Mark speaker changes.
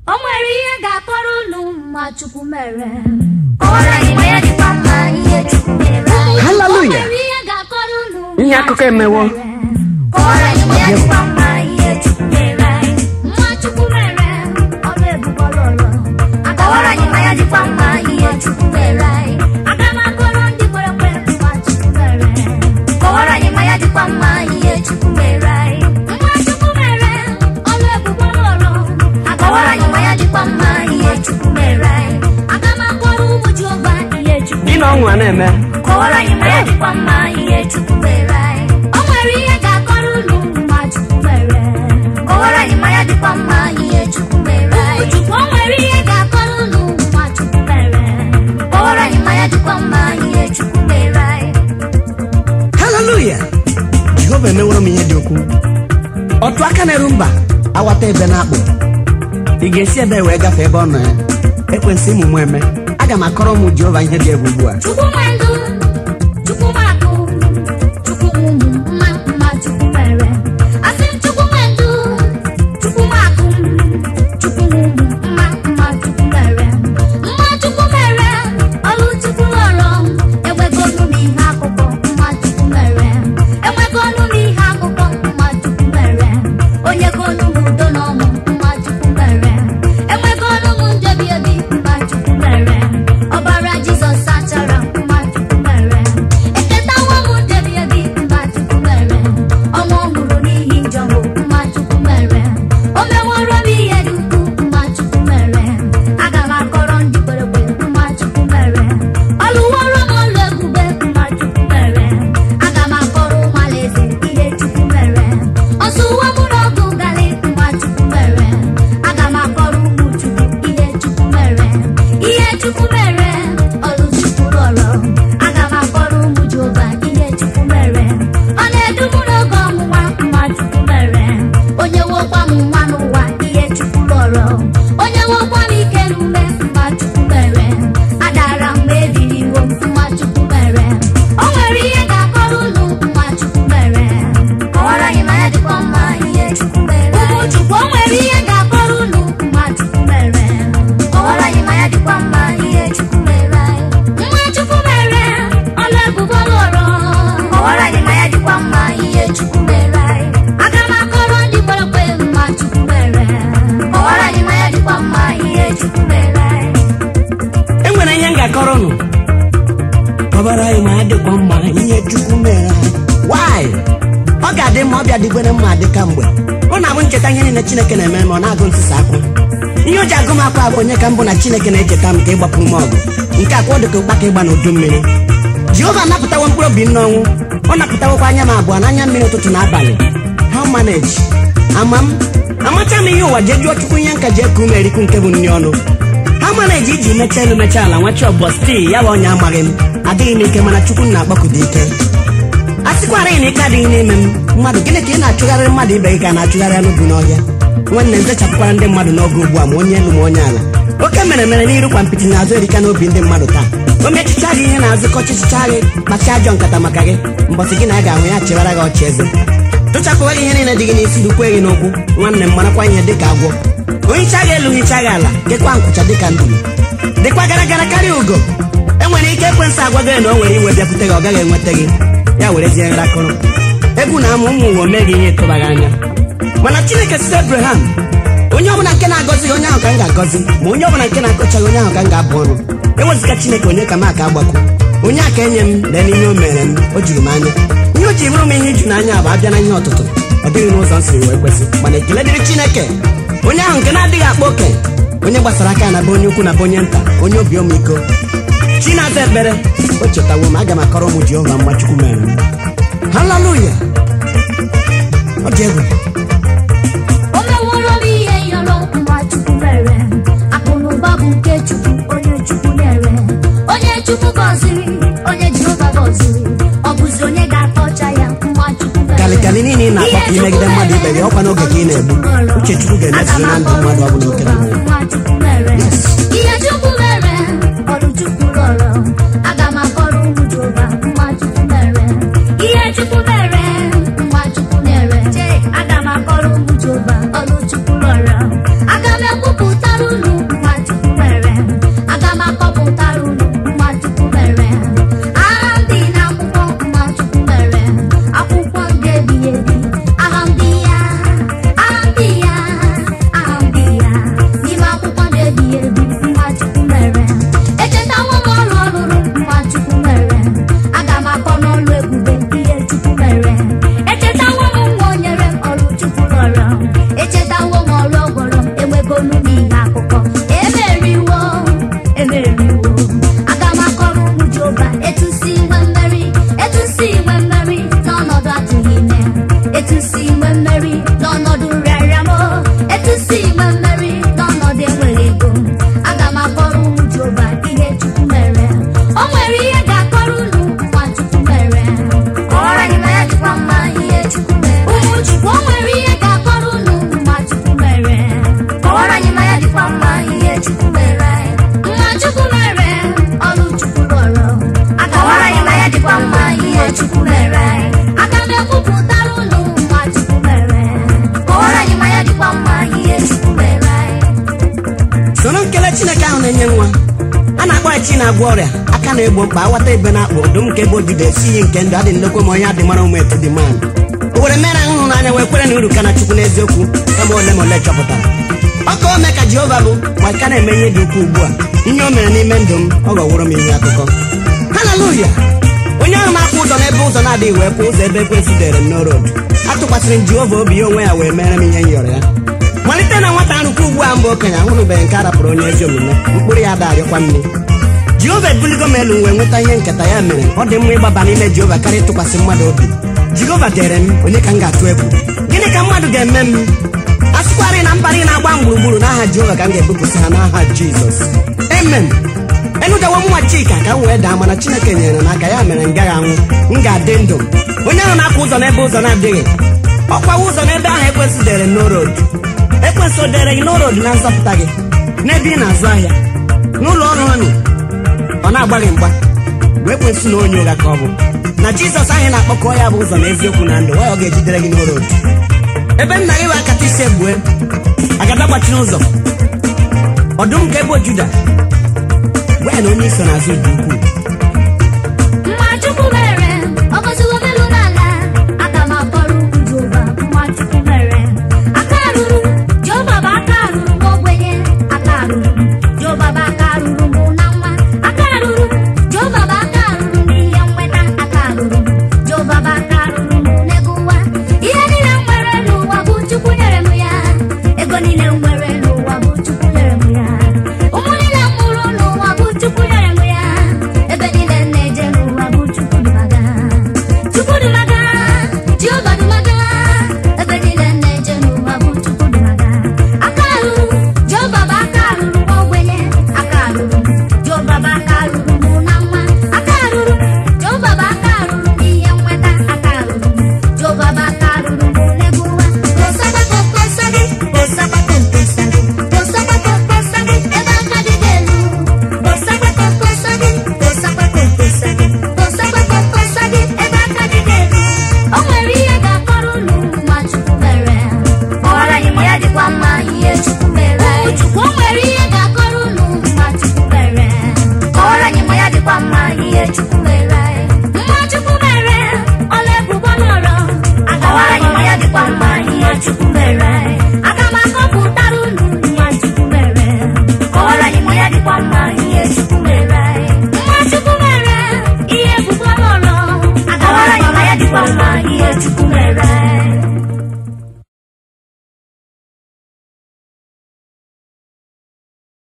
Speaker 1: o nwere ihe ga-akọrọ unu ma chukwu mere
Speaker 2: kọwara anyị ma ya dịkwa mma ihe chukwu mere anyị
Speaker 1: o
Speaker 3: haleluya
Speaker 1: nwere ihe ga-akọrọ unu
Speaker 3: Ihe
Speaker 1: ma
Speaker 3: akụkọ
Speaker 1: Chukwu
Speaker 3: emewo.
Speaker 1: mere.
Speaker 2: kọwara anyị ma ya dịkwa mma ihe chukwu mere anyị
Speaker 1: nwa chukwu mere ọrụ ebube ọlụlụ
Speaker 2: kọwara anyị ma ya dịkwa mma ihe chukwu mere anyị
Speaker 1: aga m akọrọ ndị kwere ekwe ma chukwu mere
Speaker 2: kọwara anyị ma ya dịkwa mma ihe chukwu mere anyị
Speaker 1: nwa chukwu mere ọrụ ebube ọlụlụ
Speaker 2: kọwara anyị ma ya dịkwa mma ihe chukwu mere anyị
Speaker 1: aga m akọrọ ụmụ jehova ihe chukwu
Speaker 3: gị na ọnwụ a na-eme
Speaker 2: kọwara anyị ma ya dịkwa mma ihe chukwu mere anyị
Speaker 1: o nwere ihe ga-akọrọ unu ma chukwu mere
Speaker 2: kọwara anyị ma ya dịkwa mma ihe chukwu mere anyị
Speaker 1: chukwu o nwere ihe ga-akọrọ unu ma chukwu mere
Speaker 2: kọwara anyị ma ya dịkwa mma ihe chukwu mere anyị
Speaker 3: haleluya jehova emeworo m ihe dị ukwuu otu aka na-eru mba awata ebe na-akpụ ị ga-esi ebe wee gafee ebe ọ nọ ya ekwensị ịmụ mụ eme aga m akọrọ ụmụ jehova ihe dị egwu ugbu a
Speaker 1: chukwu nwe ndụ chukwu nwe akụ chukwu nwe ụmụ mma mma chukwu mere asị m chukwu nwe ndụ chukwu nwe akụ chukwu nwe ụmụ mma mma chukwu mere mma chukwu mere ọlụ chukwu lọrọ enwego ọnụ n'ihe akụkọ mma chukwu mere enwego ọnụ n'ihe akụkọ mma chukwu mere onye go ọnụ m udo na ọṅụ mma chukwu mere enwego ọnụ m ndebi ebi mma chukwu mere ọbara jizọs sachara mma chukwu mere eketawo m ndebi ebi mma chukwu mere ọnwụ ọhụrụ n'ihi njọ bụ mma chukwu mere o meworo m ihe dị ukwuu mma chukwu mere aga m akọrọ ndị kwere ekwe mma chukwu mere ọ lụworo m ọlụ ebube mma chukwu mere aga m akọrọ ụmụ alaeze ihe chukwu mere ọ sụwo m n'ọgụ galị mma chukwu mere aga m akọrọ ụmụ chukwu ihe chukwu mere ihe chukwu mere ọlụ chukwu rọrọ aga m akọrọ ụmụ jehova ihe chukwu mere ọ na-edu m n'oge ọnwụnwa mma chukwu mere onye wokwa m nwa n'ụwa ihe chukwu rọrọ onye wokwa m ike n'ume mma chukwu mere adara mgbe ebiri iwo m mma chukwu mere o nwere ihe ga-akọrọ unu mma chukwu mere
Speaker 2: kọwara anyị ma ya dịkwa mma ihe chukwu mere
Speaker 1: ụmụ
Speaker 2: anyị
Speaker 1: chukwu o nwere ihe ga-akọrọ unu mma chukwu mere
Speaker 2: kọwara anyị ma ya dịkwa mma ihe chukwu mere anyị
Speaker 1: nwa chukwu mere ọlụ ebube lụrụ
Speaker 2: kọwara anyị ma ya dịkwa mma ihe chukwu mere anyị
Speaker 1: aga m akọrọ ndị kwere ekwe mma chukwu mere
Speaker 2: kọwara anyị ma ya dịkwa mma ihe chukwu mere anyị
Speaker 3: e nwere ihe m ga-akọrọ unu kọbara anyị ma ya dịkwa mma ihe chukwu mere anyị wanyị ọ ga-adị mma ọbịa dịgbere mma dị ka mgbe ọ na-abụ ncheta ihe niile chineke na-eme ma ọ na-agụ ntụsa akwa ihe o ji agụ m akwa bụ onye ka mbụ na chineke na-echeta m ka ịgbapụrụ m ọgụ nke akwa ọ dịka ụkpaka ịgba n'udu mmiri jehova napụtawo mkpụrụ obi m n'ọnwụ ọ napụtawokwa anya m abụọ n'anya mmiri ụtụtụ na abalị how manage ama m amacha m ihe ụwa jee jụọ chukwu ihe nka ji eku ume erikwu nke bụ nri ọnụ ha manage iji mechaa elu mechaa ala nwachi ọbọ stii ya bụ onye amaghị m adịghị m ike mana chukwu na-akpọkudo ike a sịkwara ị na ike adịghị n'ime m mmadụ gịnị ka ị na-achụgharị mmadụ ibe gị ka a na-achụgharị anụ bụ n'ọhịa nwanne m zechapụkwara ndị mmadụ n'oge ugbu a ma onye elu ma onye ala oke mere mere n'iru kwa mpịtị n'azụ erika n'obi ndị mmadụ taa o mechicha gị ihe na-azụ kọchịchịcha gị kpacha ajọ nkata maka gị mbọsị gị na a ga-ahụ ya chewara gị ọchị eze tụchapụwa gị ihe niile dị gị n'isi dukwe gị n'ụkwụ nwanne m marakwa ihe dịka agwọ ohicha gị elu hicha gị ala gekwa nkwụcha dịka nduru dịkwa gara gara karịa ugo enwere ike ekwensị agwa gị na o nwere iwe bịakwute gị ọ gaghị enweta gị ya werezie nrakụrụ egwu na amụ ụmụ ụwa mee gị ihe ịtụbaghị anya mana chineke site abraham onye ọbụla nke na-agọzi onye ahụ ka m ga-agọzi ma onye ọbụla nke na-akọchaghị onye ahụ ka m ga-abụ ọnụ ewezụga chineke onye ka m aka agbakọ onye aka enye m lee n'ihe o mere m o juru m anya ihe o ji bụrụ m ihe iju n'anya bụ abịa na ihe ọtụtụ ọ dịghị n'ụzọ m siri wee kwesị mana ekele dịrị chineke onye ahụ nke na-adịghị akpa oke onye gbasara aka ya na be onye ukwu na be onye nta onye obi ọmịiko chi na-aza ekpere o chetawo m aga m akọrọ ụmụ jehova mgba chukwu mere m haleluya ọ dị egwu
Speaker 1: o meworo m ihe yọrọ mma chukwu mere akụ na ụba bụ nke chukwu onye chukwu nyere onye chukwu gọziri onye jehova gọziri ọ bụzi onye ga-akọcha ya mma chukwu mere
Speaker 3: kalịkalị niile ị na-akpọ ka imegide mmadụ ibe gị ọkwa n'oge ka ị na-egbu uche chukwu ga-emezuru na ndụ mmadụ ọ bụla okere mmụọ
Speaker 1: Mma Chukwu mere. ihe chukwu mere ọrụ chukwu rọrọ aga m akọrọ ụmụ jehova mma chukwu mere ihe chukwu mere mma chukwu nyere aga m akọrọ ụmụ jehova ọrụ chukwu rọrọ aga m ekwupụtara
Speaker 3: nwaanyị chi na-agwọ ọrịa aka na-egbo mkpa aghọta ebe na-akpụ ọdụm nke ebe odibo esi iyi nke ndụ adị ndokwe ma onye adị mara ụmụ etu dị man o were mere nhụnanya wee kwere na uru ka na chukwu n'eziokwu kama ole ma ole chọpụtara ọ ka o mee ka jehova bụ ma ka na-eme ihe dị ukwuu ugbu a ihe o mere n'ime ndụ m ọ ghọwụrụ m ihe akụkọ haleluya onye ahụ na-akwụ ụzọ n'ebe ụzọ na-adịghị wee kwụ ụzọ ebe ekwensu dere m n'orodu atụkwasịrị m jehova obi ya onwe ya wee mere m ihe m yọrọ ya malite na nwata nrụkwa ugbu a mbụ okenye ahụrụbeghị nke a rapụrụ onye ezi omume mkpụrụ ya darịkwa nne jehova ebuligo m elu wee nweta ihe nketa ya mere ọ dị mma ịgbaba n'ime jehova karịa ịtụkwasị mmadụ obi jehova dere m onye ka m ga-atụ egwu gịnị ka mmadụ ga-eme m a sịkwarị na mbarị na-agba m gburugburu n'aha jehova ka m ga-ebupụsị ha n'aha jizọs amen enugawo nwa chika ka m wee daa mana chineke nyere m aka ya mere m gaghị anwụ m ga-adị ndụ onye ahụ na-akwụ ụzọ n'ebe ụzọ na-adịghị ọkwawa ụzọ n'ebe ahụ ekwensụ dere n'orodu ekwensụ dere gị n'orodu na nzọpụta gị n'ebe ị na-azụ ahịa n'ụlọ ọrụ ọnụ ọ na-agba gị mgba wee ekwensụ na onye ụgha ka ọ bụ na jizọs anyị na-akpọkọ ya bụ ụzọ na eziokwu na ndụ ọ ga-ejidere gị n'orodu ebe nna gị wee akata isi egbue agada gbachiri ụzọ ọdụm nke ebo juda gwa ya na onye iso n'azụ dị ukwuu